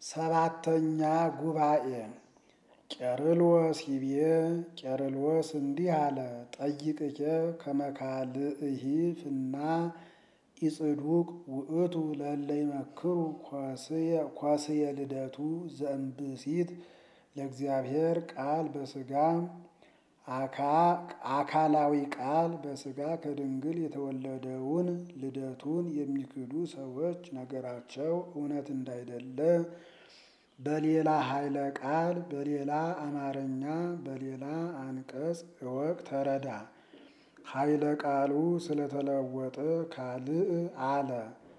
ሰባተኛ ጉባኤ ቄርሎስ ይቤ ቄርሎስ እንዲህ አለ። ጠይቅኬ ከመካልእሂ ፍና ኢጽዱቅ ውእቱ ለእለ ይመክሩ ኳስየ ልደቱ ዘእምብእሲት ለእግዚአብሔር ቃል በሥጋ አካላዊ ቃል በሥጋ ከድንግል የተወለደውን ልደቱን የሚክዱ ሰዎች ነገራቸው እውነት እንዳይደለ በሌላ ኃይለ ቃል በሌላ አማርኛ በሌላ አንቀጽ እወቅ ተረዳ። ኃይለ ቃሉ ስለተለወጠ ካልእ አለ።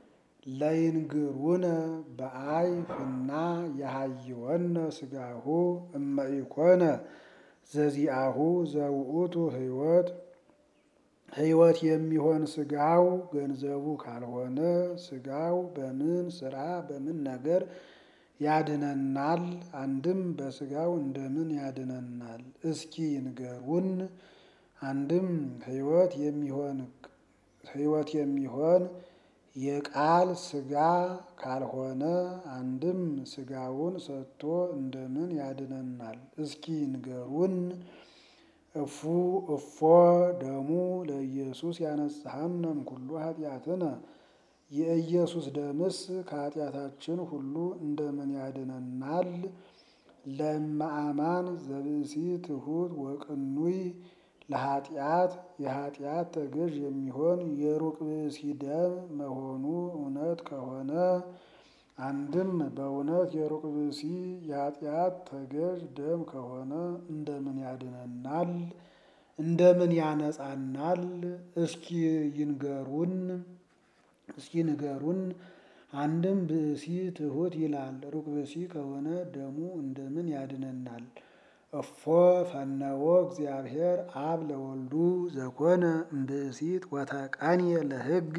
ለይንግሩነ በአይ ፍና የሃይወነ ሥጋሁ እመኢኮነ ዘዚአሁ ዘውእቱ ሕይወት ሕይወት የሚሆን ሥጋው ገንዘቡ ካልሆነ ሥጋው በምን ሥራ በምን ነገር ያድነናል? አንድም በሥጋው እንደምን ያድነናል? እስኪ ይንገሩን። አንድም ሕይወት የሚሆን ሕይወት የሚሆን የቃል ሥጋ ካልሆነ አንድም ሥጋውን ሰጥቶ እንደምን ያድነናል? እስኪ ይንገሩን። እፉ እፎ ደሙ ለኢየሱስ ያነጽሐነ እምኩሉ ኃጢአትነ የኢየሱስ ደምስ ከኃጢአታችን ሁሉ እንደምን ያድነናል? ለእመአማን ዘብእሲ ትሑት ወቅኑይ ለኃጢአት የኃጢአት ተገዥ የሚሆን የሩቅ ብእሲ ደም መሆኑ እውነት ከሆነ አንድም በእውነት የሩቅ ብእሲ የኃጢአት ተገዥ ደም ከሆነ እንደምን ያድነናል? እንደምን ያነጻናል? እስኪ ይንገሩን። እስኪ ንገሩን። አንድም ብእሲ ትሑት ይላል። ሩቅ ብእሲ ከሆነ ደሙ እንደምን ያድነናል? እፎ ፈነወ እግዚአብሔር አብ ለወልዱ ዘኮነ እምብእሲት ወተቃንየ ለሕግ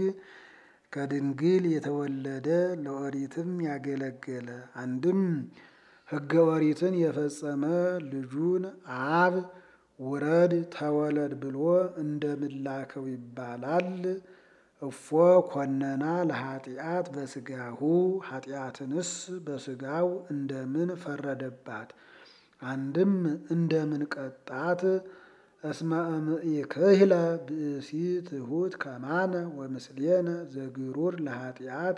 ከድንግል የተወለደ ለኦሪትም ያገለገለ አንድም ሕገ ኦሪትን የፈጸመ ልጁን አብ ውረድ ተወለድ ብሎ እንደምላከው ይባላል። እፎ ኮነና ለኃጢአት በሥጋሁ ኃጢአትንስ በሥጋው እንደምን ፈረደባት? አንድም እንደምን ቀጣት? እስመ እምኢክህለ ብእሲ ትሑት ከማነ ወምስሌነ ዘግሩር ለኃጢአት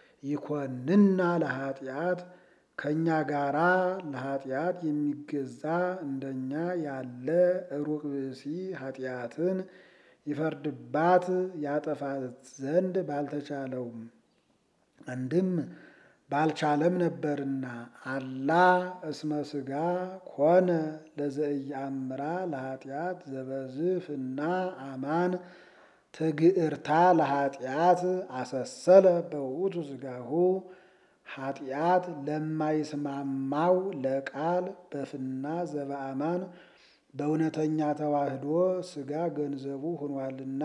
ይኮንና ለኃጢአት ከእኛ ጋራ ለኃጢአት የሚገዛ እንደኛ ያለ ሩቅ ብእሲ ኃጢአትን ይፈርድባት ያጠፋት ዘንድ ባልተቻለውም አንድም ባልቻለም ነበርና አላ እስመ ሥጋ ኮነ ለዘኢየአምራ ለኃጢአት ዘበዝፍና አማን ትግዕርታ ለኃጢአት አሰሰለ በውእቱ ሥጋሁ ኃጢአት ለማይስማማው ለቃል በፍና ዘበአማን በእውነተኛ ተዋህዶ ሥጋ ገንዘቡ ሆኗልና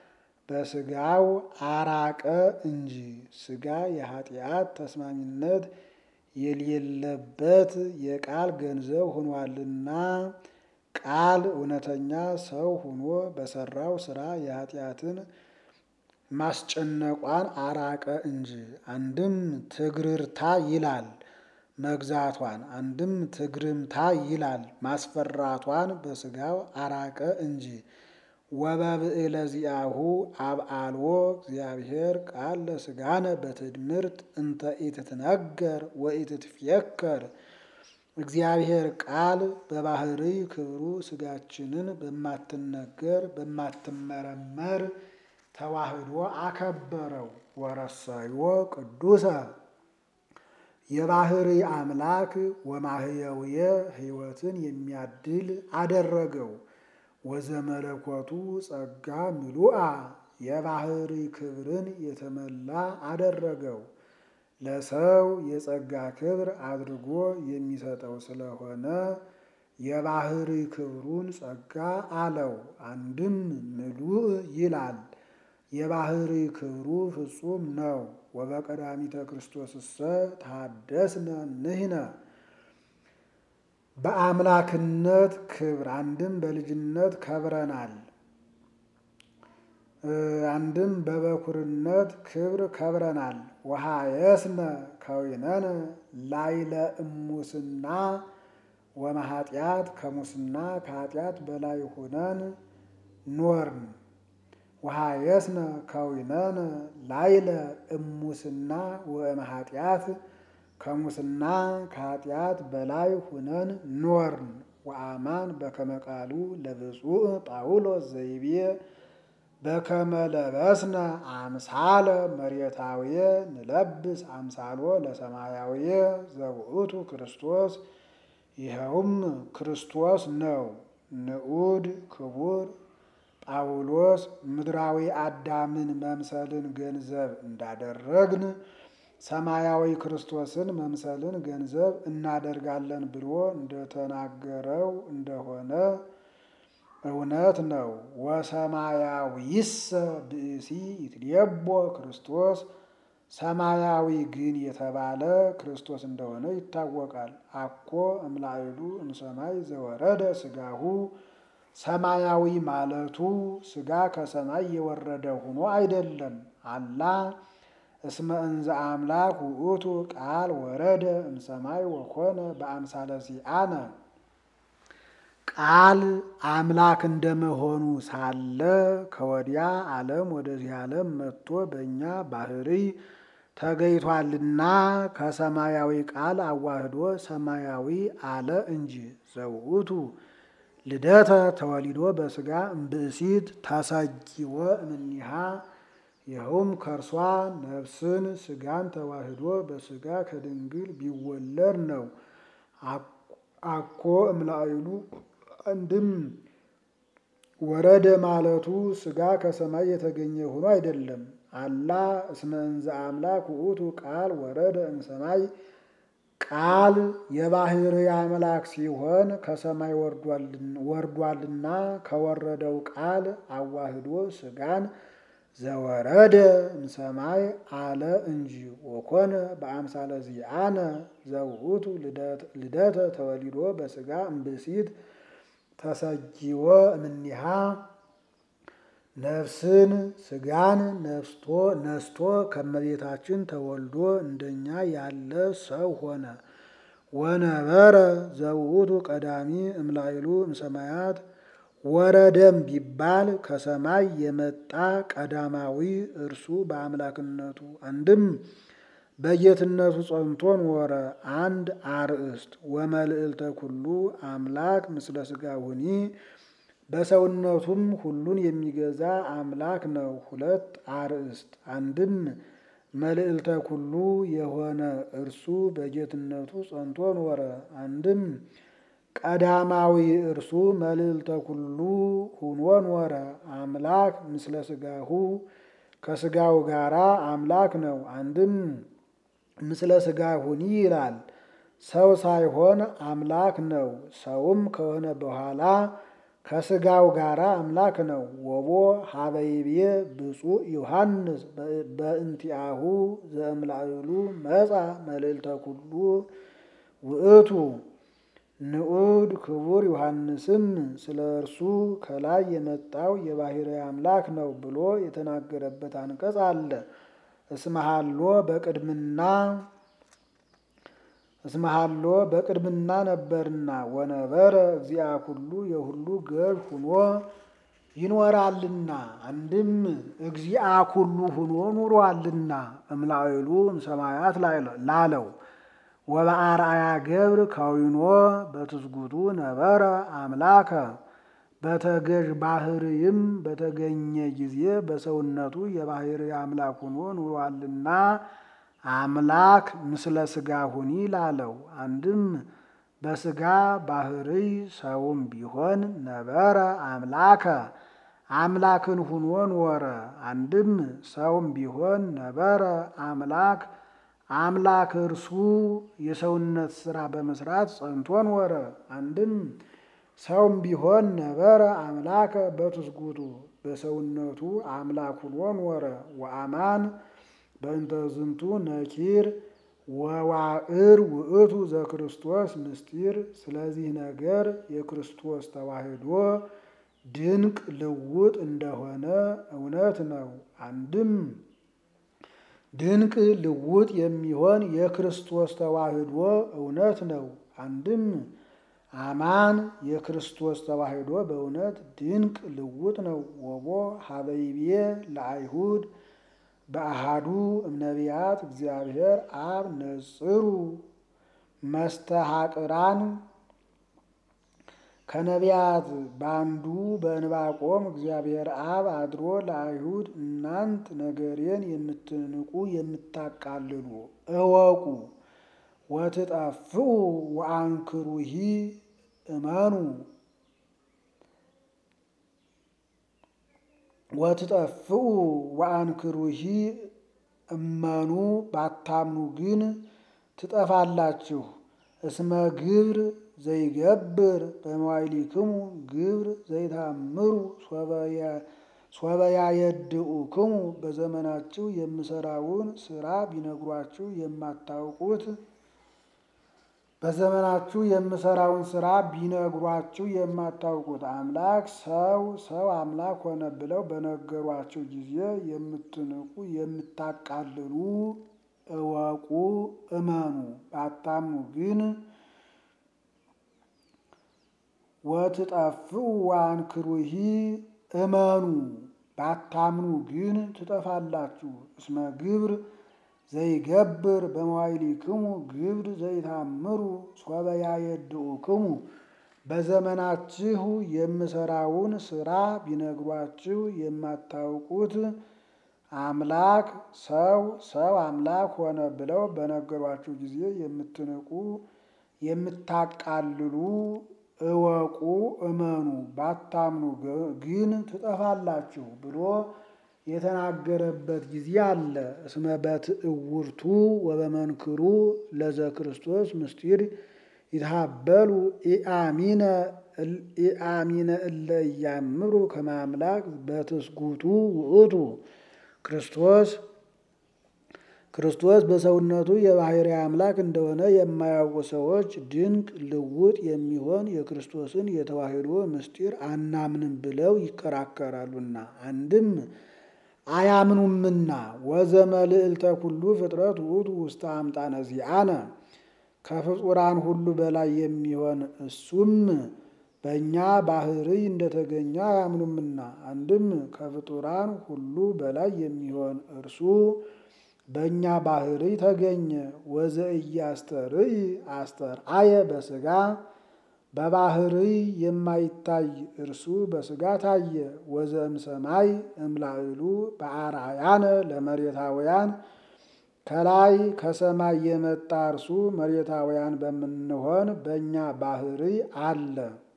በሥጋው አራቀ እንጂ ሥጋ የኃጢአት ተስማሚነት የሌለበት የቃል ገንዘብ ሆኗልና ቃል እውነተኛ ሰው ሆኖ በሰራው ሥራ የኃጢአትን ማስጨነቋን አራቀ እንጂ። አንድም ትግርርታ ይላል መግዛቷን፣ አንድም ትግርምታ ይላል ማስፈራቷን በሥጋው አራቀ እንጂ። ወበብዕለ ዚአሁ አብአልዎ እግዚአብሔር ቃል ለሥጋነ በትድምርት እንተ ኢትትነገር ወኢትትፍየከር እግዚአብሔር ቃል በባህሪ ክብሩ ሥጋችንን በማትነገር በማትመረመር ተዋህዶ አከበረው። ወረሰዮ ቅዱሰ የባህሪ አምላክ ወማህየውየ ሕይወትን የሚያድል አደረገው። ወዘመለኮቱ ጸጋ ምሉአ የባህሪ ክብርን የተመላ አደረገው። ለሰው የጸጋ ክብር አድርጎ የሚሰጠው ስለሆነ የባህሪ ክብሩን ጸጋ አለው። አንድም ምሉእ ይላል የባህሪ ክብሩ ፍጹም ነው። ወበቀዳሚተ ክርስቶስሰ ታደስነ ንሕነ በአምላክነት ክብር አንድም በልጅነት ከብረናል። አንድም በበኩርነት ክብር ከብረናል። ወሃየስነ ከዊነነ ላይለ እሙስና ወመኃጢአት ከሙስና ከኃጢአት በላይ ሆነን ኖርን። ወሃየስነ ከዊነነ ላይለ እሙስና ወመኃጢአት ከሙስና ከኃጢአት በላይ ሁነን ኖርን። ወአማን በከመ ቃሉ ለብፁዕ ጳውሎስ ዘይቤ በከመ ለበስነ አምሳለ መሬታውየ ንለብስ አምሳሎ ለሰማያውየ ዘውእቱ ክርስቶስ ይኸውም ክርስቶስ ነው። ንዑድ ክቡር ጳውሎስ ምድራዊ አዳምን መምሰልን ገንዘብ እንዳደረግን ሰማያዊ ክርስቶስን መምሰልን ገንዘብ እናደርጋለን ብሎ እንደተናገረው እንደሆነ እውነት ነው። ወሰማያዊሰ ብእሲ ይትሌቦ ክርስቶስ ሰማያዊ ግን የተባለ ክርስቶስ እንደሆነ ይታወቃል። አኮ እምላዕሉ እምሰማይ ዘወረደ ሥጋሁ ሰማያዊ ማለቱ ሥጋ ከሰማይ የወረደ ሆኖ አይደለም። አላ እስመ እንዘ አምላክ ውእቱ ቃል ወረደ እምሰማይ ወኮነ በአምሳለ ሲአነ ቃል አምላክ እንደመሆኑ ሳለ ከወዲያ ዓለም ወደዚህ ዓለም መጥቶ በእኛ ባህሪ ተገይቷልና ከሰማያዊ ቃል አዋህዶ ሰማያዊ አለ እንጂ ዘውእቱ ልደተ ተወሊዶ በሥጋ እምብእሲት ተሰጊወ እምኒሃ ይኸውም ከእርሷ ነፍስን ሥጋን ተዋህዶ በሥጋ ከድንግል ቢወለድ ነው። አኮ እምላዕሉ አንድም ወረደ ማለቱ ሥጋ ከሰማይ የተገኘ ሆኖ አይደለም። አላ እስመ እንዘ አምላክ ውእቱ ቃል ወረደ እምሰማይ ቃል የባሕርይ አምላክ ሲሆን ከሰማይ ወርዷልና ከወረደው ቃል አዋህዶ ሥጋን ዘወረደ እምሰማይ አለ እንጂ ወኮነ በአምሳለ ዚአነ ዘውእቱ ልደተ ተወሊዶ በሥጋ እምብእሲት ተሰጊወ እምኒሃ ነፍስን ሥጋን ነስቶ ነስቶ ከመቤታችን ተወልዶ እንደኛ ያለ ሰው ሆነ። ወነበረ ዘውእቱ ቀዳሚ እምላይሉ እምሰማያት ወረደም ቢባል ከሰማይ የመጣ ቀዳማዊ እርሱ በአምላክነቱ አንድም በጌትነቱ ጸንቶ ኖረ። አንድ አርእስት ወመልዕልተ ኩሉ አምላክ ምስለ ሥጋሁኒ በሰውነቱም ሁሉን የሚገዛ አምላክ ነው። ሁለት አርእስት አንድም መልዕልተ ኩሉ የሆነ እርሱ በጌትነቱ ጸንቶ ኖረ። አንድም ቀዳማዊ እርሱ መልዕልተ ኩሉ ሁኖ ኖረ። አምላክ ምስለ ሥጋሁ ከሥጋው ጋራ አምላክ ነው። አንድም ምስለ ሥጋሁኒ ይላል። ሰው ሳይሆን አምላክ ነው። ሰውም ከሆነ በኋላ ከሥጋው ጋራ አምላክ ነው። ወቦ ሀበይቤ ብፁዕ ዮሐንስ በእንቲአሁ ዘእምላዕሉ መጻ መልዕልተ ኩሉ ውእቱ ንዑድ ክቡር ዮሐንስም ስለ እርሱ ከላይ የመጣው የባሕርይ አምላክ ነው ብሎ የተናገረበት አንቀጽ አለ። እስመሃሎ በቅድምና እስመሃሎ በቅድምና ነበርና ወነበረ እግዚአ ኩሉ የሁሉ ገዥ ሁኖ ይኖራልና አንድም እግዚአ ኩሉ ሁኖ ኑሯልና እምላዕሉ እምሰማያት ላለው ወበአርአያ ገብር ከዊኖ በትስጉቱ ነበረ አምላከ በተገዥ ባሕርይም በተገኘ ጊዜ በሰውነቱ የባሕርይ አምላክ ሆኖ ኑሯልና አምላክ ምስለ ሥጋሁኒ ላለው አንድም በሥጋ ባሕርይ ሰውም ቢሆን ነበረ አምላከ አምላክን ሁኖ ኖረ። አንድም ሰውም ቢሆን ነበረ አምላክ አምላክ እርሱ የሰውነት ሥራ በመስራት ጸንቶ ኖረ። አንድም ሰውም ቢሆን ነበረ አምላከ በትስጉቱ በሰውነቱ አምላክ ሁኖ ኖረ። ወአማን በእንተ ዝንቱ ነኪር ወዋዕር ውእቱ ዘክርስቶስ ምስጢር። ስለዚህ ነገር የክርስቶስ ተዋሕዶ ድንቅ ልውጥ እንደሆነ እውነት ነው። አንድም ድንቅ ልውጥ የሚሆን የክርስቶስ ተዋህዶ እውነት ነው። አንድም አማን የክርስቶስ ተዋህዶ በእውነት ድንቅ ልውጥ ነው። ወቦ ሀበይቤ ለአይሁድ በአሃዱ እምነቢያት እግዚአብሔር አብ ነጽሩ መስተሐቅራን ከነቢያት በአንዱ በዕንባቆም እግዚአብሔር አብ አድሮ ለአይሁድ እናንት ነገሬን የምትንቁ የምታቃልሉ እወቁ ወትጠፍኡ ወአንክሩሂ እመኑ ወትጠፍኡ ወአንክሩሂ እመኑ ባታምኑ ግን ትጠፋላችሁ። እስመ ግብር ዘይገብር በመዋይሊክሙ ግብር ዘይታምሩ ሶበያ የድኡክሙ በዘመናችሁ የምሰራውን ስራ ቢነግሯችሁ የማታውቁት በዘመናችሁ የምሰራውን ስራ ቢነግሯችሁ የማታውቁት አምላክ ሰው ሰው አምላክ ሆነ ብለው በነገሯችሁ ጊዜ የምትንቁ የምታቃልሉ እወቁ እመኑ ባታምኑ ግን ወትጠፍኡ ወአንክሩሂ እመኑ ባታምኑ ግን ትጠፋላችሁ። እስመ ግብር ዘይገብር በመዋይሊክሙ ግብር ዘይታምሩ ሶበ ያየድኡክሙ በዘመናችሁ የምሰራውን ስራ ቢነግሯችሁ የማታውቁት አምላክ ሰው ሰው አምላክ ሆነ ብለው በነገሯችሁ ጊዜ የምትንቁ የምታቃልሉ እወቁ እመኑ ባታምኑ ግን ትጠፋላችሁ ብሎ የተናገረበት ጊዜ አለ። እስመ በትዕውርቱ ወበመንክሩ ለዘ ክርስቶስ ምስጢር ይትሃበሉ ኢአሚነ እለ እያምሩ ከማምላክ በትስጉቱ ውእቱ ክርስቶስ ክርስቶስ በሰውነቱ የባሕርይ አምላክ እንደሆነ የማያውቁ ሰዎች ድንቅ ልውጥ የሚሆን የክርስቶስን የተዋሕዶ ምስጢር አናምንም ብለው ይከራከራሉና አንድም አያምኑምና ወዘመልዕልተ ኩሉ ፍጥረት ውእቱ ውስተ አምጣነ ዚአነ ከፍጡራን ሁሉ በላይ የሚሆን እሱም በእኛ ባሕርይ እንደተገኘ አያምኑምና አንድም ከፍጡራን ሁሉ በላይ የሚሆን እርሱ በእኛ ባሕርይ ተገኘ። ወዘእያስተርእይ አስተርአየ በሥጋ በባሕርይ የማይታይ እርሱ በሥጋ ታየ። ወዘእም ሰማይ እምላዕሉ በአርአያነ ለመሬታውያን ከላይ ከሰማይ የመጣ እርሱ መሬታውያን በምንሆን በእኛ ባሕርይ አለ።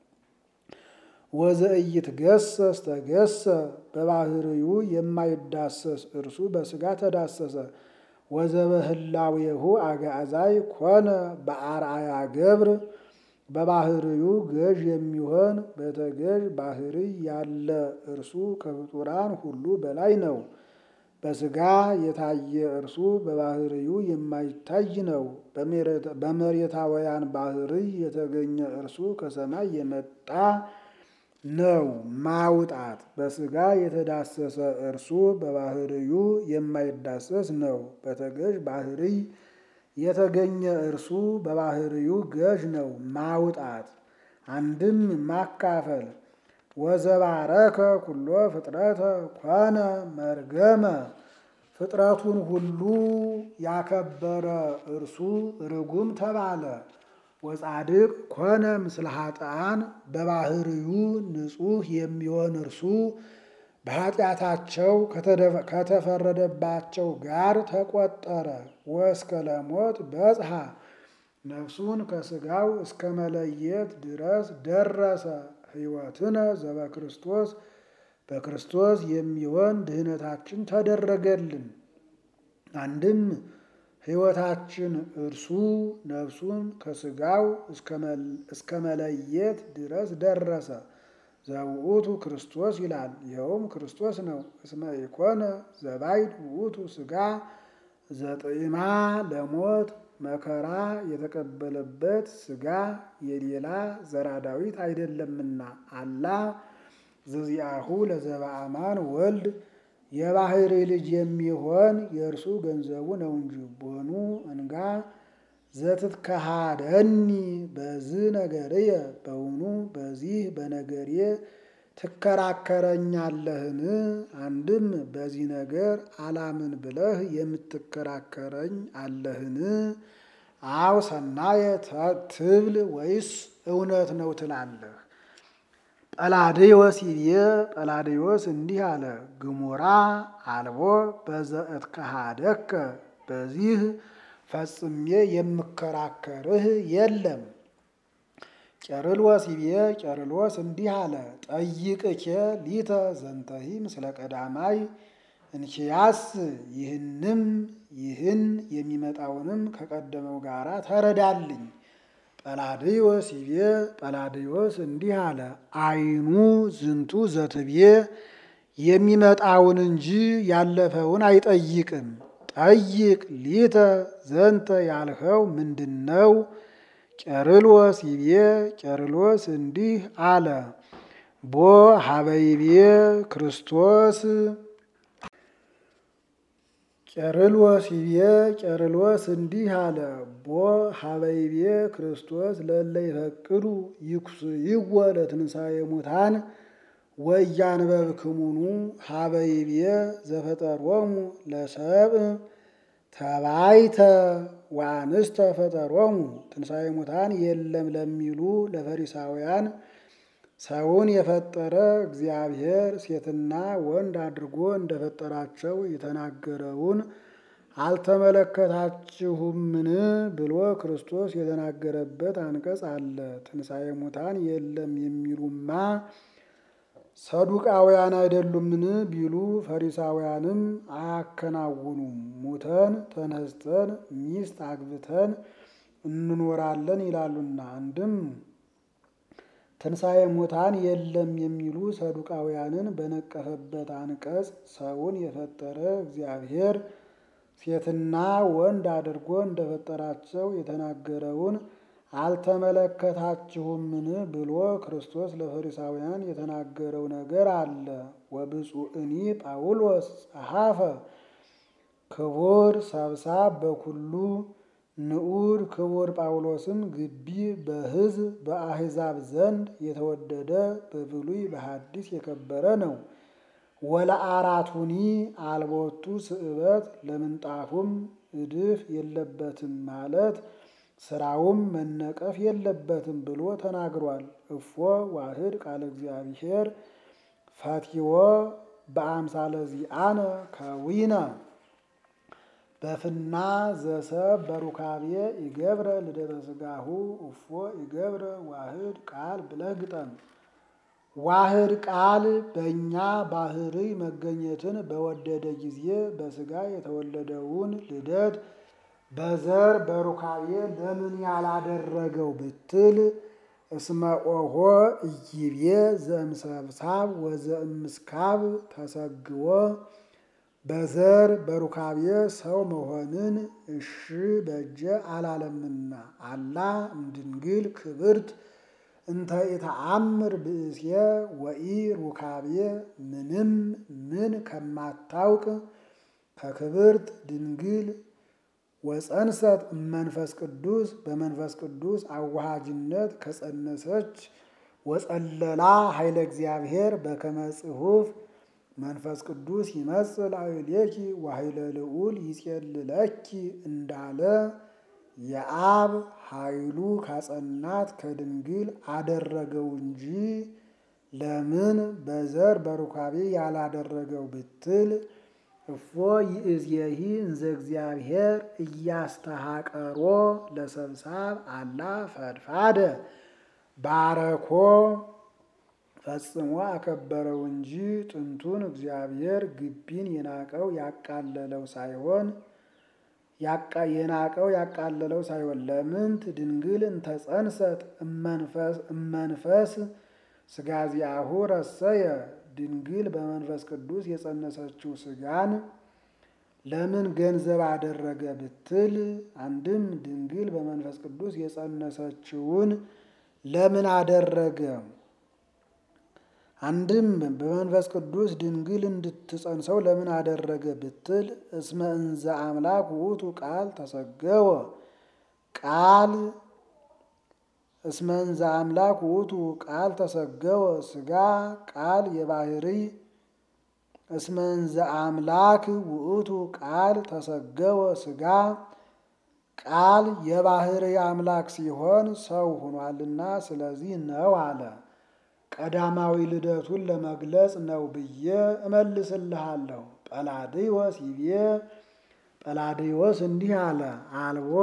ወዘእይትገሰስ ተገሰ በባሕርዩ የማይዳሰስ እርሱ በሥጋ ተዳሰሰ። ወዘበህላዌሁ አግዓዛይ ኮነ በአርአያ ገብር በባሕርዩ ገዥ የሚሆን በተገዥ ባሕርይ ያለ እርሱ ከፍጡራን ሁሉ በላይ ነው። በሥጋ የታየ እርሱ በባሕርዩ የማይታይ ነው። በመሬታውያን ባሕርይ የተገኘ እርሱ ከሰማይ የመጣ ነው። ማውጣት በሥጋ የተዳሰሰ እርሱ በባሕርዩ የማይዳሰስ ነው። በተገዥ ባሕርይ የተገኘ እርሱ በባሕርዩ ገዥ ነው። ማውጣት አንድም ማካፈል ወዘባረከ ኩሎ ፍጥረተ ኮነ መርገመ ፍጥረቱን ሁሉ ያከበረ እርሱ ርጉም ተባለ። ወጻድቅ ኮነ ምስለ ኃጥአን በባሕርዩ ንጹሕ የሚሆን እርሱ በኃጢአታቸው ከተፈረደባቸው ጋር ተቆጠረ። ወእስከ ለሞት በጽሐ ነፍሱን ከሥጋው እስከ መለየት ድረስ ደረሰ። ሕይወትነ ዘበክርስቶስ በክርስቶስ የሚሆን ድህነታችን ተደረገልን። አንድም ሕይወታችን እርሱ ነፍሱን ከሥጋው እስከ መለየት ድረስ ደረሰ። ዘውእቱ ክርስቶስ ይላል። ይኸውም ክርስቶስ ነው። እስመ ኢኮነ ዘባይድ ውእቱ ሥጋ ዘጥዕማ ለሞት መከራ የተቀበለበት ሥጋ የሌላ ዘራ ዳዊት አይደለምና አላ ዘዚአሁ ለዘበአማን ወልድ የባህሪ ልጅ የሚሆን የእርሱ ገንዘቡ ነው እንጂ ቦኑ እንጋ ዘትትከሃደኒ በዝ ነገርየ በውኑ በዚህ በነገሬ ትከራከረኛለህን? አንድም በዚህ ነገር አላምን ብለህ የምትከራከረኝ አለህን? አው ሰናየ ትብል ወይስ እውነት ነው ትላለህ? ጰላድዮስ ይቤ ጰላድዮስ እንዲህ አለ፣ ግሙራ አልቦ በዘእትከሃደከ በዚህ ፈጽሜ የምከራከርህ የለም። ቄርሎስ ይቤ ቄርሎስ እንዲህ አለ፣ ጠይቅኬ ሊተ ዘንተሂ ምስለ ቀዳማይ እንኪያስ ይህንም ይህን የሚመጣውንም ከቀደመው ጋራ ተረዳልኝ። ጰላድዮስ ይቤ ጰላድዮስ እንዲህ አለ፣ አይኑ ዝንቱ ዘትቤ የሚመጣውን እንጂ ያለፈውን አይጠይቅም። ጠይቅ ሊተ ዘንተ ያልኸው ምንድን ነው? ቄርሎስ ይቤ ቄርሎስ እንዲህ አለ፣ ቦ ሀበይቤ ክርስቶስ ቄርሎስ ይቤ ቄርሎስ እንዲህ አለ፣ ቦ ሀበይቤ ክርስቶስ ለእለ ይፈቅዱ ይኩስይዎ ለትንሣኤ ሙታን ወያንበብክሙኑ ሀበይቤ ዘፈጠሮሙ ለሰብእ ተባይተ ወአንስተ ፈጠሮሙ ትንሣኤ ሙታን የለም ለሚሉ ለፈሪሳውያን ሰውን የፈጠረ እግዚአብሔር ሴትና ወንድ አድርጎ እንደፈጠራቸው የተናገረውን አልተመለከታችሁምን ብሎ ክርስቶስ የተናገረበት አንቀጽ አለ። ትንሣኤ ሙታን የለም የሚሉማ ሰዱቃውያን አይደሉምን ቢሉ ፈሪሳውያንም አያከናውኑም። ሙተን ተነስተን ሚስት አግብተን እንኖራለን ይላሉና አንድም ትንሣኤ ሙታን የለም የሚሉ ሰዱቃውያንን በነቀፈበት አንቀጽ ሰውን የፈጠረ እግዚአብሔር ሴትና ወንድ አድርጎ እንደፈጠራቸው የተናገረውን አልተመለከታችሁምን ብሎ ክርስቶስ ለፈሪሳውያን የተናገረው ነገር አለ። ወብፁዕኒ ጳውሎስ ጸሐፈ ክቡር ሰብሳብ በኩሉ ንዑድ ክቡር ጳውሎስም ግቢ በሕዝብ በአሕዛብ ዘንድ የተወደደ በብሉይ በሐዲስ የከበረ ነው። ወለአራቱኒ አልቦቱ ስእበት ለምንጣፉም እድፍ የለበትም ማለት ስራውም መነቀፍ የለበትም ብሎ ተናግሯል። እፎ ዋህድ ቃለ እግዚአብሔር ፈቲዎ በአምሳለ ዚአነ ከዊነ በፍና ዘሰብ በሩካቤ ይገብረ ልደተ ስጋሁ እፎ ይገብረ ዋህድ ቃል ብለህ ግጠም። ዋህድ ቃል በእኛ ባህሪ መገኘትን በወደደ ጊዜ በስጋ የተወለደውን ልደት በዘር በሩካቤ ለምን ያላደረገው ብትል እስመ ኦሆ እይቤ ዘእምሰብሳብ ወዘእምስካብ ተሰግዎ በዘር በሩካቤ ሰው መሆንን እሺ በጀ አላለምና አላ እምድንግል ክብርት እንተ ኢተአምር ብእሴ ወኢ ሩካቤ ምንም ምን ከማታውቅ ከክብርት ድንግል ወፀንሰት መንፈስ ቅዱስ በመንፈስ ቅዱስ አዋሃጅነት ከጸነሰች ወጸለላ ኃይለ እግዚአብሔር በከመ ጽሑፍ መንፈስ ቅዱስ ይመጽእ ላዕሌኪ ወኃይለ ልዑል ይጼልለኪ እንዳለ የአብ ኃይሉ ካጸናት ከድንግል አደረገው እንጂ ለምን በዘር በሩካቤ ያላደረገው ብትል እፎ ይእዜሂ እንዘ እግዚአብሔር እያስተሃቀሮ ለሰብሳብ አላ ፈድፋደ ባረኮ ፈጽሞ አከበረው እንጂ ጥንቱን እግዚአብሔር ግቢን የናቀው ያቃለለው ሳይሆን የናቀው ያቃለለው ሳይሆን ለምንት ድንግል እንተጸንሰት እመንፈስ ስጋዚያሁ ረሰየ ድንግል በመንፈስ ቅዱስ የጸነሰችው ስጋን ለምን ገንዘብ አደረገ ብትል፣ አንድም ድንግል በመንፈስ ቅዱስ የጸነሰችውን ለምን አደረገ? አንድም በመንፈስ ቅዱስ ድንግል እንድትጸንሰው ለምን አደረገ ብትል እስመ እንዘ አምላክ ውእቱ ቃል ተሰገወ ቃል እስመ እንዘ አምላክ ውእቱ ቃል ተሰገወ ሥጋ ቃል የባህሪ እስመ እንዘ አምላክ ውእቱ ቃል ተሰገወ ሥጋ ቃል የባህሪ አምላክ ሲሆን ሰው ሆኗልና ስለዚህ ነው አለ። ቀዳማዊ ልደቱን ለመግለጽ ነው ብዬ እመልስልሃለሁ። ጰላድዮስ ይቤ ጰላድዮስ እንዲህ አለ፣ አልቦ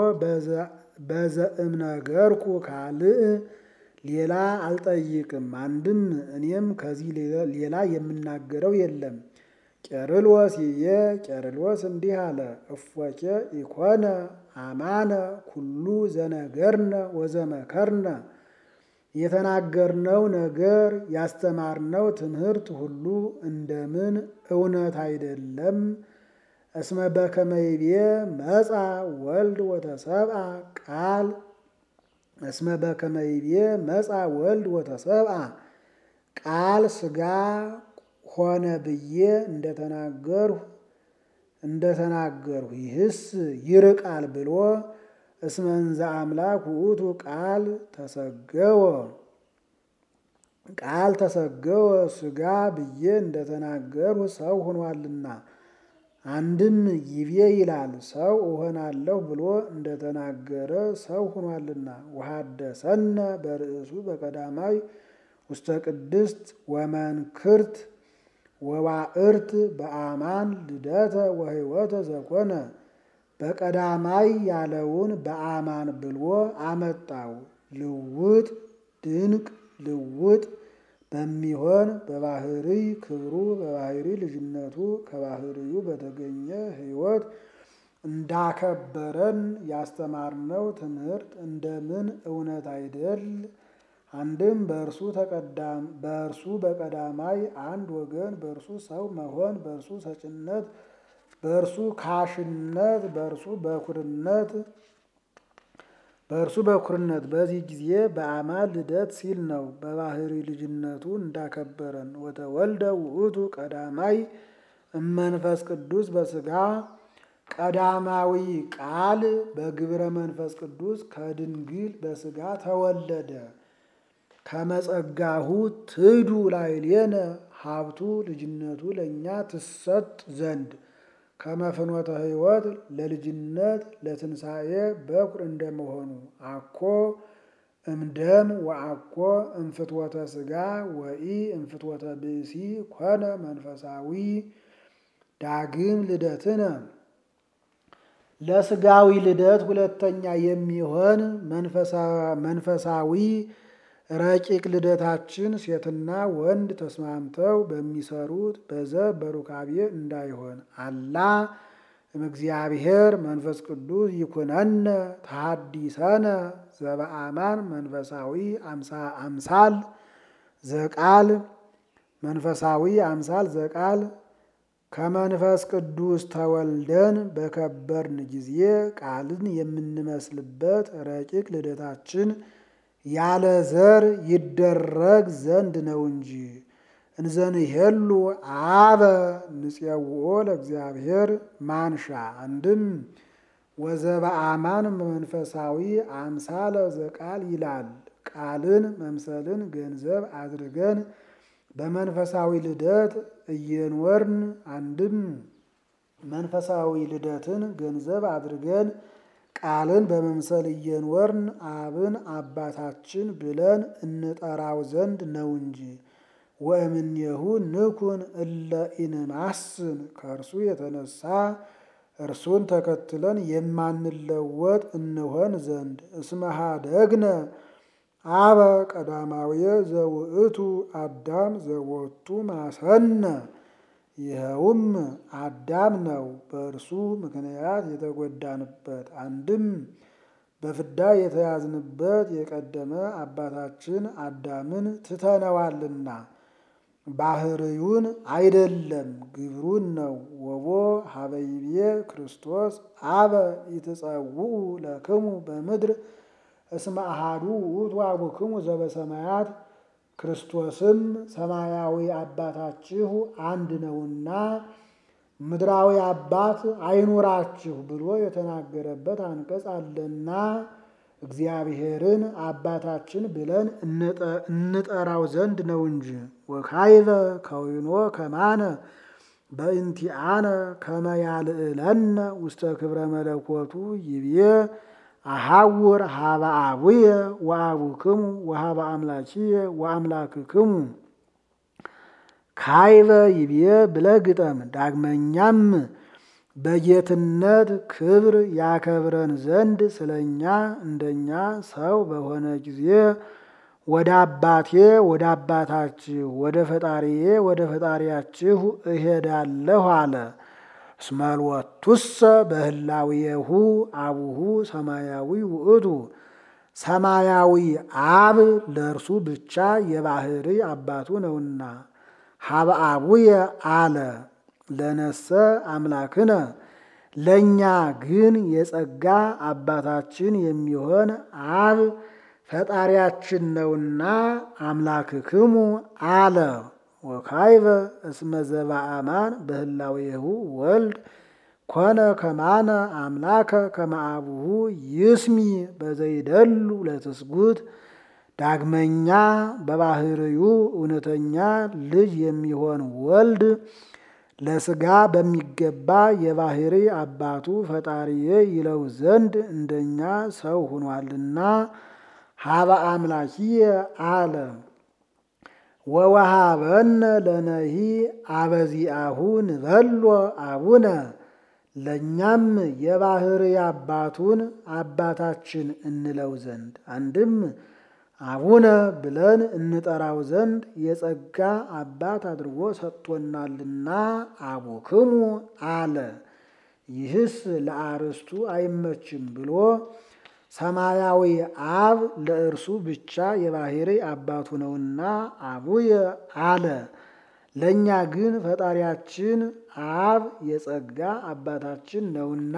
በዘእምነገርኩ ካልእ ሌላ አልጠይቅም። አንድም እኔም ከዚህ ሌላ የምናገረው የለም። ቄርሎስ ይቤ ቄርሎስ እንዲህ አለ፣ እፎኬ ኢኮነ አማነ ኩሉ ዘነገርነ ወዘመከርነ የተናገርነው ነገር ያስተማርነው ትምህርት ሁሉ እንደምን እውነት አይደለም? እስመ በከመ ይቤ መጻ ወልድ ወተሰብአ ቃል እስመ በከመ ይቤ መጻ ወልድ ወተሰብአ ቃል ሥጋ ሆነ ብዬ እንደተናገርሁ እንደተናገርሁ ይህስ ይርቃል ብሎ እስመ እንዘ አምላክ ውእቱ ቃል ተሰገወ ቃል ተሰገወ ሥጋ ብዬ እንደተናገርሁ ሰው ሆኗልና። አንድም ይቤ ይላል ሰው እሆናለሁ ብሎ እንደተናገረ ሰው ሆኗልና። ወሐደሰነ በርእሱ በቀዳማይ ውስተ ቅድስት ወመንክርት ወዋዕርት በአማን ልደተ ወሕይወተ ዘኮነ በቀዳማይ ያለውን በአማን ብሎ አመጣው። ልውጥ ድንቅ ልውጥ በሚሆን በባህሪ ክብሩ በባህሪ ልጅነቱ ከባህሪዩ በተገኘ ሕይወት እንዳከበረን ያስተማርነው ትምህርት እንደምን እውነት አይደል? አንድም በእርሱ ተቀዳም በእርሱ በቀዳማይ አንድ ወገን በእርሱ ሰው መሆን በእርሱ ሰጭነት በእርሱ ካሽነት በእርሱ በኩርነት በእርሱ በኩርነት በዚህ ጊዜ በአማን ልደት ሲል ነው። በባህሪ ልጅነቱ እንዳከበረን ወተወልደ ውእቱ ቀዳማይ እመንፈስ ቅዱስ በሥጋ ቀዳማዊ ቃል በግብረ መንፈስ ቅዱስ ከድንግል በሥጋ ተወለደ። ከመጸጋሁ ትዱ ላዕሌነ ሀብቱ ልጅነቱ ለእኛ ትሰጥ ዘንድ ከመፍኖተ ሕይወት ለልጅነት ለትንሣኤ በኩር እንደመሆኑ አኮ እምደም ወአኮ እምፍትወተ ሥጋ ወኢ እምፍትወተ ብእሲ ኮነ መንፈሳዊ ዳግም ልደትነ ለሥጋዊ ልደት ሁለተኛ የሚሆን መንፈሳዊ ረቂቅ ልደታችን ሴትና ወንድ ተስማምተው በሚሰሩት በዘር በሩካቤ እንዳይሆን አላ እምእግዚአብሔር መንፈስ ቅዱስ ይኩነነ ተሐዲሰነ ዘበአማን መንፈሳዊ አምሳል ዘቃል መንፈሳዊ አምሳል ዘቃል ከመንፈስ ቅዱስ ተወልደን በከበርን ጊዜ ቃልን የምንመስልበት ረቂቅ ልደታችን ያለ ዘር ይደረግ ዘንድ ነው እንጂ። እንዘንሄሉ አበ ንፄውኦ ለእግዚአብሔር ማንሻ አንድም ወዘበአማን መንፈሳዊ አምሳለ ዘቃል ይላል። ቃልን መምሰልን ገንዘብ አድርገን በመንፈሳዊ ልደት እየኖርን አንድም መንፈሳዊ ልደትን ገንዘብ አድርገን ቃልን በመምሰል እየኖርን አብን አባታችን ብለን እንጠራው ዘንድ ነው እንጂ። ወእምኔሁ ንኩን እለ ኢንማስን ከእርሱ የተነሳ እርሱን ተከትለን የማንለወጥ እንሆን ዘንድ እስመ ኀደግነ አበ ቀዳማዊ ዘውእቱ አዳም ዘወቱ ማሰነ ይኸውም አዳም ነው። በእርሱ ምክንያት የተጎዳንበት አንድም በፍዳ የተያዝንበት የቀደመ አባታችን አዳምን ትተነዋልና ባህርዩን አይደለም ግብሩን ነው። ወቦ ሀበይቤ ክርስቶስ አበ ይትጸውዑ ለክሙ በምድር እስመ አሃዱ ውእቱ አቡክሙ ዘበሰማያት ክርስቶስም ሰማያዊ አባታችሁ አንድ ነውና ምድራዊ አባት አይኑራችሁ ብሎ የተናገረበት አንቀጽ አለና እግዚአብሔርን አባታችን ብለን እንጠራው ዘንድ ነው እንጂ። ወካይበ ከዊኖ ከማነ በእንቲአነ ከመያልዕለነ ውስተ ክብረ መለኮቱ ይብዬ አሐውር ሀበ አቡየ ወአቡክሙ ወሀበ አምላኪየ ወአምላክክሙ ካይበ ይብዬ ብለህ ግጠም። ዳግመኛም በጌትነት ክብር ያከብረን ዘንድ ስለኛ እንደኛ ሰው በሆነ ጊዜ ወደ አባቴ ወደ አባታችሁ ወደ ፈጣሪዬ ወደ ፈጣሪያችሁ እሄዳለሁ አለ። እስመልወቱሰ በህላዌሁ አቡሁ ሰማያዊ ውእቱ ሰማያዊ አብ ለእርሱ ብቻ የባህሪ አባቱ ነውና። ሀበ አቡየ አለ ለነሰ አምላክነ ለእኛ ግን የጸጋ አባታችን የሚሆን አብ ፈጣሪያችን ነውና አምላክክሙ አለ። ወካይበ እስመ ዘበአማን በህላዌሁ ወልድ ኮነ ከማነ አምላከ ከመአቡሁ ይስሚ በዘይደሉ ለትስጉት ዳግመኛ በባህርዩ እውነተኛ ልጅ የሚሆን ወልድ ለስጋ በሚገባ የባህሪ አባቱ ፈጣሪዬ ይለው ዘንድ እንደኛ ሰው ሆኗልና ሀበ አምላኪየ አለ። ወወሃበነ ለነሂ አበዚአሁ ንበሎ አቡነ ለእኛም የባህሪ አባቱን አባታችን እንለው ዘንድ አንድም አቡነ ብለን እንጠራው ዘንድ የጸጋ አባት አድርጎ ሰጥቶናልና አቡክሙ አለ። ይህስ ለአርስቱ አይመችም ብሎ ሰማያዊ አብ ለእርሱ ብቻ የባህሪ አባቱ ነውና አቡየ አለ። ለእኛ ግን ፈጣሪያችን አብ የጸጋ አባታችን ነውና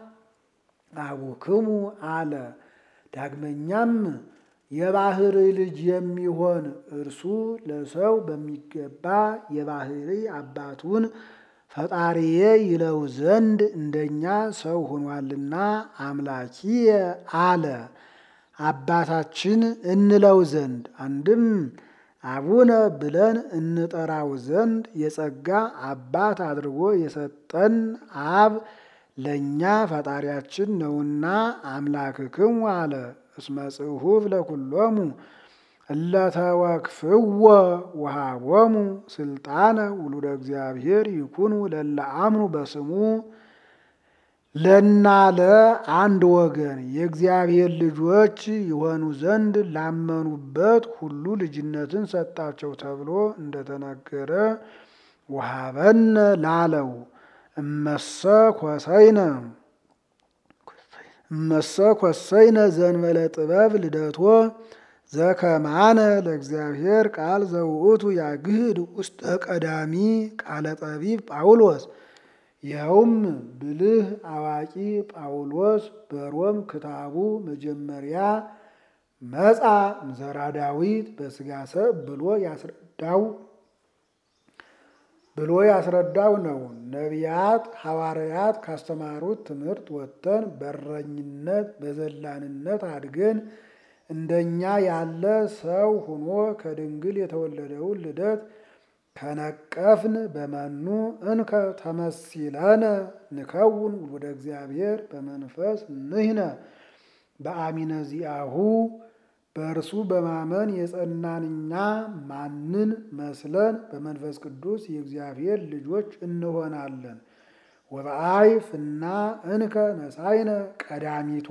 አቡክሙ አለ። ዳግመኛም የባህሪ ልጅ የሚሆን እርሱ ለሰው በሚገባ የባህሪ አባቱን ፈጣሪዬ ይለው ዘንድ እንደኛ ሰው ሆኗልና አምላኪየ አለ። አባታችን እንለው ዘንድ አንድም አቡነ ብለን እንጠራው ዘንድ የጸጋ አባት አድርጎ የሰጠን አብ ለእኛ ፈጣሪያችን ነውና አምላክክሙ አለ። እስመ ጽሑፍ ለኩሎሙ እለተወክፍዎ ወሃቦሙ ስልጣነ ውሉደ እግዚአብሔር ይኩኑ ለለ አምኑ በስሙ ለናለ አንድ ወገን የእግዚአብሔር ልጆች የሆኑ ዘንድ ላመኑበት ሁሉ ልጅነትን ሰጣቸው ተብሎ እንደተነገረ ወሃበነ ላለው እመሰ ኮሰይነ እመሰ ኮሰይነ ዘንበለ ጥበብ ልደቶ ዘከማነ ለእግዚአብሔር ቃል ዘውእቱ ያግህድ ውስጠ ቀዳሚ ቃለ ጠቢብ ጳውሎስ ይኸውም ብልህ አዋቂ ጳውሎስ በሮም ክታቡ መጀመሪያ መጻ ምዘራ ዳዊት በስጋ ሰብ ብሎ ያስረዳው ብሎ ያስረዳው ነው። ነቢያት ሐዋርያት ካስተማሩት ትምህርት ወጥተን በረኝነት በዘላንነት አድገን እንደኛ ያለ ሰው ሆኖ ከድንግል የተወለደውን ልደት ከነቀፍን በመኑ እንከ ተመሲለነ ንከውን ውሉደ እግዚአብሔር በመንፈስ ንህነ በአሚነ ዚአሁ በእርሱ በማመን የጸናን እኛ ማንን መስለን በመንፈስ ቅዱስ የእግዚአብሔር ልጆች እንሆናለን። ወበአይ ፍና እንከ ነሳይነ ቀዳሚቶ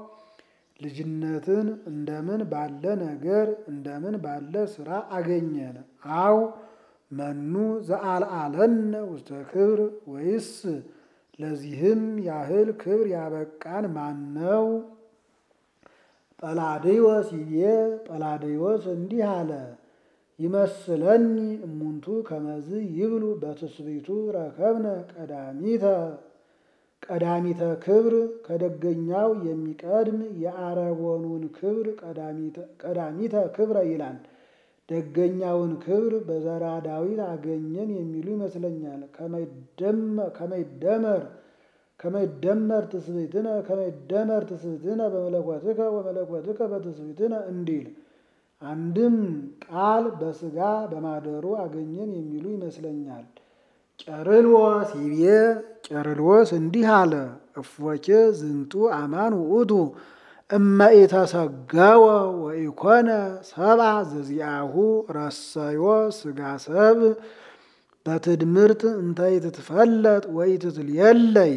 ልጅነትን እንደምን ባለ ነገር እንደምን ባለ ስራ አገኘን? አው መኑ ዘአልአለነ ውስተ ክብር ወይስ ለዚህም ያህል ክብር ያበቃን ማን ነው? ጰላዴዎስ ይቤ ጰላዴዎስ እንዲህ አለ። ይመስለኒ እሙንቱ ከመዝ ይብሉ በትስብእቱ ረከብነ ቀዳሚተ ቀዳሚተ ክብር ከደገኛው የሚቀድም የአረቦኑን ክብር ቀዳሚተ ክብረ ይላል። ደገኛውን ክብር በዘራ ዳዊት አገኘን የሚሉ ይመስለኛል። ከመይደመር ከመይደመር ትስብእትነ ከመይደመር ትስብእትነ በመለኮትከ ወመለኮትከ በትስብእትነ እንዲል አንድም ቃል በሥጋ በማደሩ አገኘን የሚሉ ይመስለኛል። ቄርሎስ ይቤ ቄርሎስ እንዲህ አለ። እፎኬ ዝንቱ አማን ውእቱ እመ ኢተሰገወ ወኢኮነ ሰብአ ዘዚአሁ ረሰዮ ሥጋ ሰብ በትድምርት እንተ ኢትትፈለጥ ወኢትትልየለይ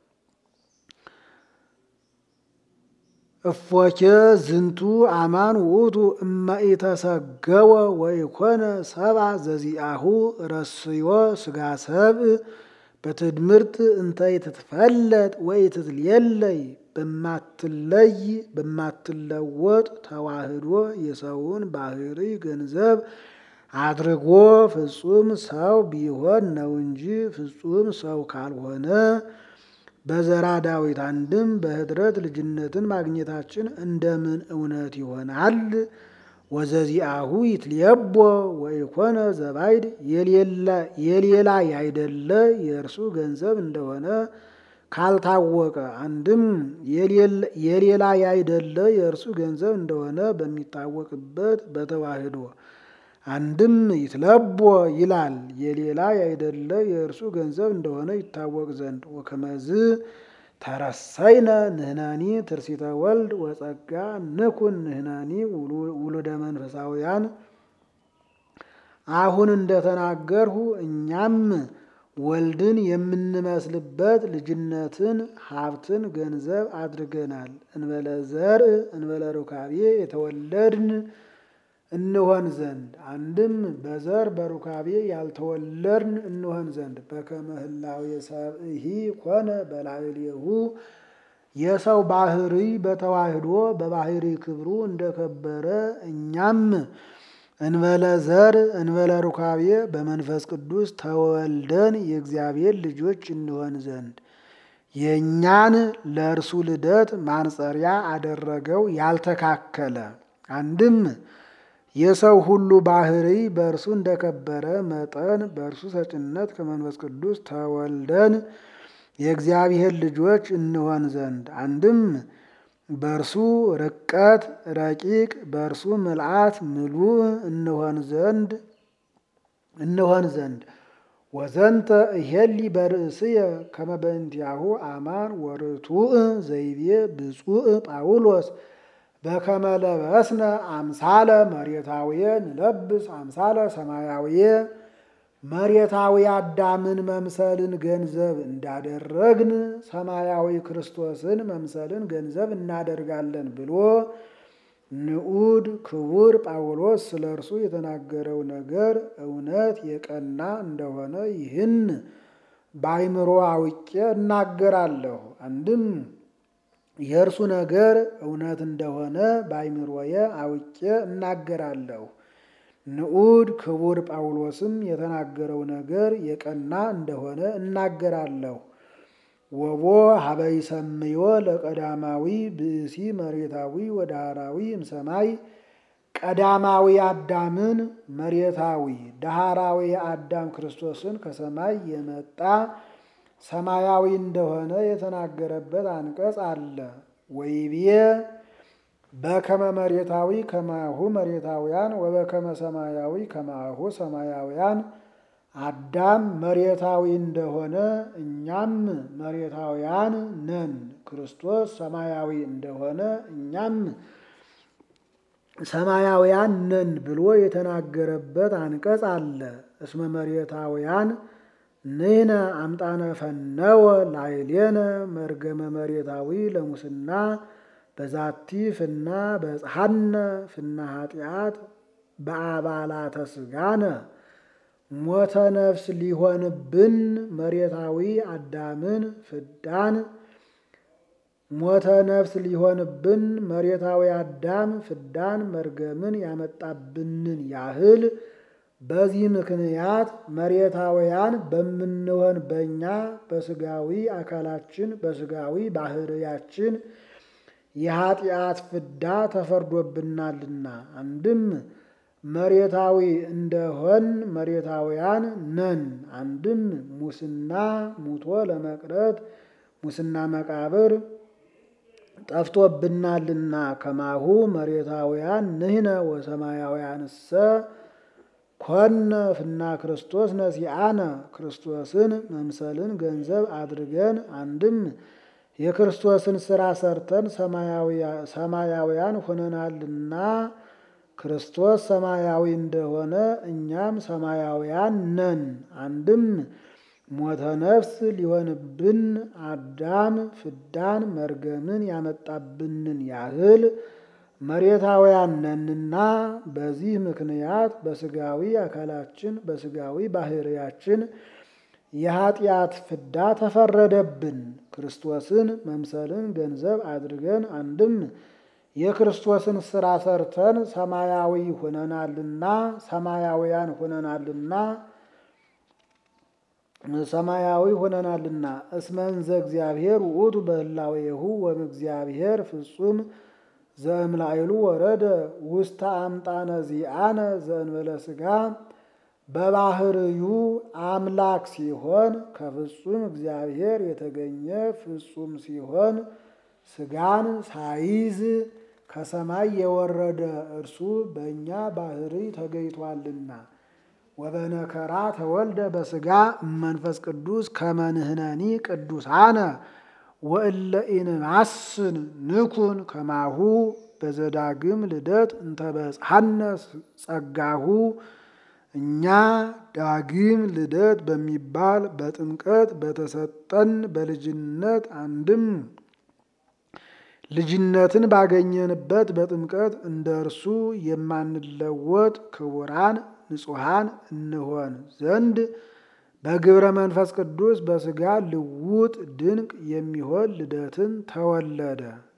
እፎኬ ዝንቱ አማን ውእቱ እመ ኢተሰገወ ወኢኮነ ሰብአ ዘዚአሁ ረስዮ ሥጋ ሰብእ በትድምርት እንተ ኢትትፈለጥ ወኢትትልየለይ በማትለይ በማትለወጥ ተዋህዶ የሰውን ባህሪ ገንዘብ አድርጎ ፍጹም ሰው ቢሆን ነው እንጂ ፍጹም ሰው ካልሆነ በዘራ ዳዊት አንድም በኅድረት ልጅነትን ማግኘታችን እንደምን እውነት ይሆናል? ወዘዚአሁ ይትልየቦ ወኢኮነ ዘባይድ የሌላ ያይደለ የእርሱ ገንዘብ እንደሆነ ካልታወቀ አንድም የሌላ ያይደለ የእርሱ ገንዘብ እንደሆነ በሚታወቅበት በተዋህዶ አንድም ይትለቦ ይላል የሌላ ያይደለ የእርሱ ገንዘብ እንደሆነ ይታወቅ ዘንድ ወከመዝ ተረሰይነ ንህናኒ ትርሲተ ወልድ ወጸጋ ንኩን ንህናኒ ውሉደ መንፈሳውያን አሁን እንደተናገርሁ እኛም ወልድን የምንመስልበት ልጅነትን ሀብትን ገንዘብ አድርገናል። እንበለ ዘርእ እንበለ ሩካቤ የተወለድን እንሆን ዘንድ አንድም በዘር በሩካቤ ያልተወለድን እንሆን ዘንድ በከመ ህላዌ ሰብእሂ ኮነ በላዕሌሁ የሰው ባህሪ በተዋህዶ በባህሪ ክብሩ እንደከበረ እኛም እንበለ ዘር እንበለ ሩካቤ በመንፈስ ቅዱስ ተወልደን የእግዚአብሔር ልጆች እንሆን ዘንድ የእኛን ለእርሱ ልደት ማንጸሪያ አደረገው ያልተካከለ አንድም የሰው ሁሉ ባህሪ በእርሱ እንደከበረ መጠን በእርሱ ሰጭነት ከመንፈስ ቅዱስ ተወልደን የእግዚአብሔር ልጆች እንሆን ዘንድ አንድም በእርሱ ርቀት ረቂቅ በእርሱ ምልአት ምሉእ እንሆን ዘንድ እንሆን ዘንድ ወዘንተ እሄሊ በርእስየ ከመ በእንቲአሁ አማን ወርቱዕ ዘይቤ ብፁዕ ጳውሎስ በከመ ለበስነ አምሳለ መሬታውየ ንለብስ አምሳለ ሰማያውየ መሬታዊ አዳምን መምሰልን ገንዘብ እንዳደረግን ሰማያዊ ክርስቶስን መምሰልን ገንዘብ እናደርጋለን ብሎ ንዑድ ክቡር ጳውሎስ ስለ እርሱ የተናገረው ነገር እውነት የቀና እንደሆነ ይህን በአይምሮ አውቄ እናገራለሁ። አንድም የእርሱ ነገር እውነት እንደሆነ በአይምሮዬ አውቄ እናገራለሁ። ንዑድ ክቡር ጳውሎስም የተናገረው ነገር የቀና እንደሆነ እናገራለሁ። ወቦ ሀበይ ሰምዮ ለቀዳማዊ ብእሲ መሬታዊ ወዳሃራዊ እምሰማይ ቀዳማዊ አዳምን መሬታዊ ዳሃራዊ አዳም ክርስቶስን ከሰማይ የመጣ ሰማያዊ እንደሆነ የተናገረበት አንቀጽ አለ። ወይቤ በከመ መሬታዊ ከማሁ መሬታውያን ወበከመ ሰማያዊ ከማሁ ሰማያውያን አዳም መሬታዊ እንደሆነ እኛም መሬታውያን ነን። ክርስቶስ ሰማያዊ እንደሆነ እኛም ሰማያውያን ነን ብሎ የተናገረበት አንቀጽ አለ። እስመ መሬታውያን ንሕነ አምጣነ ፈነወ ላዕሌነ መርገመ መሬታዊ ለሙስና በዛቲ ፍና በጽሐነ ፍና ኃጢአት በአባላተ ስጋነ ሞተ ነፍስ ሊሆንብን መሬታዊ አዳምን ፍዳን ሞተ ነፍስ ሊሆንብን መሬታዊ አዳም ፍዳን መርገምን ያመጣብንን ያህል በዚህ ምክንያት መሬታውያን በምንሆን በእኛ በስጋዊ አካላችን በስጋዊ ባህርያችን የኃጢአት ፍዳ ተፈርዶብናልና አንድም መሬታዊ እንደሆን መሬታውያን ነን። አንድም ሙስና ሙቶ ለመቅረት ሙስና መቃብር ጠፍቶብናልና ከማሁ መሬታውያን ንሕነ ወሰማያውያንሰ ኮነ ፍና ክርስቶስ ነሲአነ ክርስቶስን መምሰልን ገንዘብ አድርገን አንድም የክርስቶስን ስራ ሰርተን ሰማያውያን ሆነናልና ክርስቶስ ሰማያዊ እንደሆነ እኛም ሰማያውያን ነን። አንድም ሞተ ነፍስ ሊሆንብን አዳም ፍዳን መርገምን ያመጣብንን ያህል መሬታውያን ነንና በዚህ ምክንያት በስጋዊ አካላችን በስጋዊ ባህሪያችን የኃጢአት ፍዳ ተፈረደብን። ክርስቶስን መምሰልን ገንዘብ አድርገን አንድም የክርስቶስን ስራ ሰርተን ሰማያዊ ሆነናልና ሰማያውያን ሆነናልና ሰማያዊ ሆነናልና እስመንዘ እግዚአብሔር ውእቱ በህላዌሁ ወእግዚአብሔር ፍጹም ዘእምላይሉ ወረደ ውስተ አምጣነ ዚአነ ዘእንበለ ሥጋ በባህርዩ አምላክ ሲሆን ከፍጹም እግዚአብሔር የተገኘ ፍጹም ሲሆን ሥጋን ሳይዝ ከሰማይ የወረደ እርሱ በእኛ ባህሪ ተገኝቷልና ወበነከራ ተወልደ በሥጋ መንፈስ ቅዱስ ከመንህነኒ ቅዱሳነ ወእለ ኢንማስን ንኩን ከማሁ በዘዳግም ልደት እንተበጽሐነ ጸጋሁ እኛ ዳግም ልደት በሚባል በጥምቀት በተሰጠን በልጅነት አንድም ልጅነትን ባገኘንበት በጥምቀት እንደ እርሱ የማንለወጥ ክቡራን ንጹሐን እንሆን ዘንድ በግብረ መንፈስ ቅዱስ በሥጋ ልውጥ ድንቅ የሚሆን ልደትን ተወለደ።